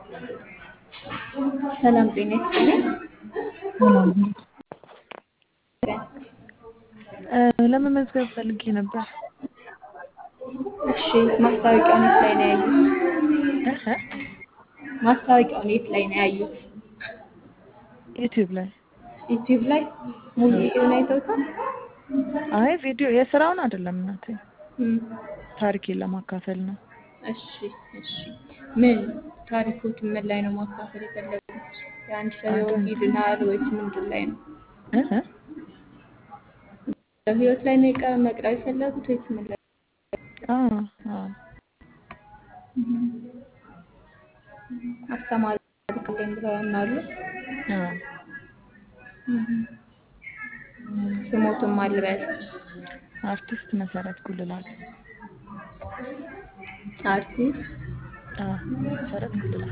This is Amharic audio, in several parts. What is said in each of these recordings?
ሰላም ጤና ይስጥልኝ። ሰላም ለመመዝገብ ፈልጌ ነበር። እሺ ማስታወቂያውን የት ላይ ነው ያዩት? እህ ማስታወቂያውን የት ላይ ነው ያዩት? ዩቲዩብ ላይ ዩቲዩብ ላይ ሙሉ ቪዲዮውን አይተውታል? አይ ቪዲዮ የስራውን አይደለም እናቴ እም፣ ታሪኬን ለማካፈል ነው። እሺ እሺ። ምን ታሪኮት ምን ላይ ነው ማካፈል የፈለጉት? የአንድ ሰው ህይወት ይድናል ወይስ ምንድን ላይ ነው? እህ ህይወት ላይ ነው የቀ- መቅረብ የፈለጉት ወይስ ምን ላይ? አዎ አዎ አስተማሪ አድርግልኝ ብለው ያምናሉ? አዎ ስሞትም አልበል አርቲስት መሰረት ጉልላት አርቲስት አዎ መሰረት ጉልላት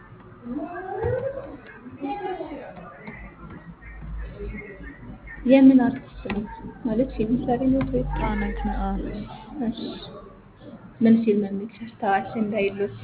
የምን አርቲስት ነው ማለት ፊልም ሰሪ ነው ወይስ? ተዋናይት ነው። አዎ እሺ ምን ፊልም የሚል ሰርተዋል እንዳይሉት?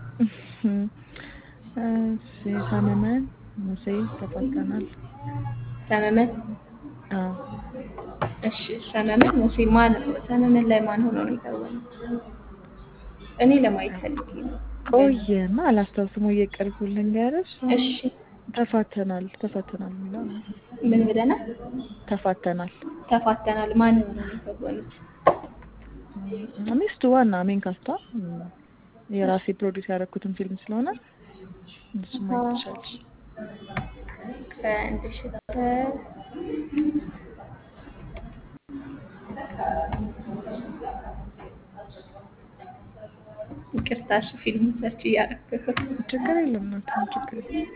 እሺ ሰመመን ሙሴ ተፋጠናል። ሰመመን አዎ እሺ ሰመመን ሙሴ ማን ሰመመን ላይ ማን ሆኖ ነው የተወነው? እኔ ለማየት ፈልጌ ነው። ቆየና አላስታውስም። ወይ የቅርቡ ልንገርሽ። እሺ ተፋተናል ተፋተናል የሚለው ነው። ምን ብለናል? ተፋተናል ተፋተናል። ማን ሆኖ ነው የተወኑት? ሚስቱ ዋና ሜን ካስቷ የራሴ ፕሮዲስ ያደረኩትን ፊልም ስለሆነ እሱ ማየት ትችላለሽ። ከአንድ ሺህ ከ ይቅርታ እሺ ፊልም ሰርች እያደረኩ ችግር የለም ነው ችግር የለም።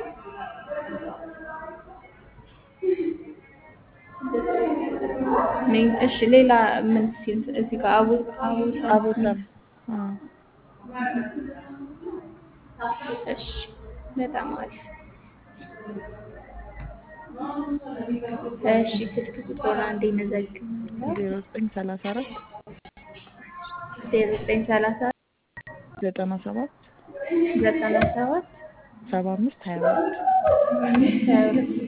ምን- እሺ ሌላ ምን ፊልም እዚህ ጋር አቡ አቡ አቦታም እሺ በጣም አሪፍ እሺ ስልክ ቁጥሩን አንዴ እንዘግባለን ዜሮ ዘጠኝ ሰላሳ አራት ዜሮ ዘጠኝ ሰላሳ ዘጠና ሰባት ዘጠና ሰባት ሰባ አምስት ሀያ ሁለት ሀያ ሁለት